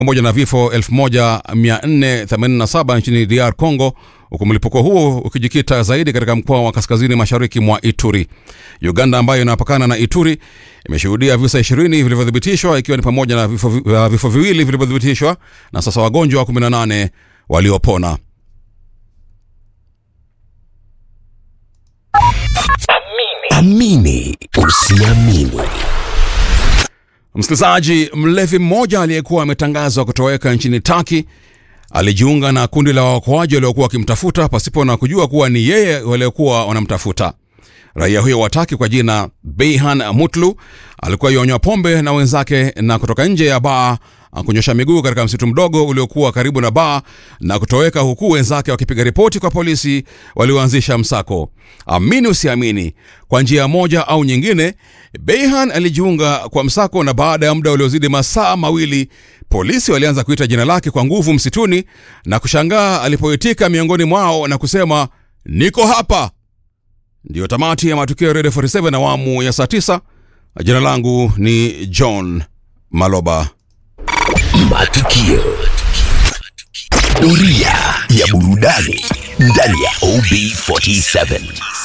pamoja na vifo 1487 nchini DR Congo, huku mlipuko huo ukijikita zaidi katika mkoa wa kaskazini mashariki mwa Ituri. Uganda ambayo inapakana na Ituri imeshuhudia visa 20 vilivyothibitishwa ikiwa ni pamoja na vifo, vi- uh, vifo viwili vilivyothibitishwa na sasa wagonjwa 18 waliopona. Amini usiamini. Msikilizaji, mlevi mmoja aliyekuwa ametangazwa kutoweka nchini Taki alijiunga na kundi la waokoaji waliokuwa wakimtafuta pasipo na kujua kuwa ni yeye waliokuwa wanamtafuta. Raia huyo wa Taki kwa jina Beihan Mutlu alikuwa yonywa pombe na wenzake na kutoka nje ya baa kunyosha miguu katika msitu mdogo uliokuwa karibu na baa na kutoweka, huku wenzake wakipiga ripoti kwa polisi walioanzisha msako. Amini usiamini, kwa njia moja au nyingine, Beihan alijiunga kwa msako, na baada ya muda uliozidi masaa mawili polisi walianza kuita jina lake kwa nguvu msituni na kushangaa alipoitika miongoni mwao na kusema niko hapa. Ndiyo tamati ya matukio ya Radio 47 awamu ya saa 9. Jina langu ni John Maloba. Matukio. Doria ya burudani ndani ya OB47.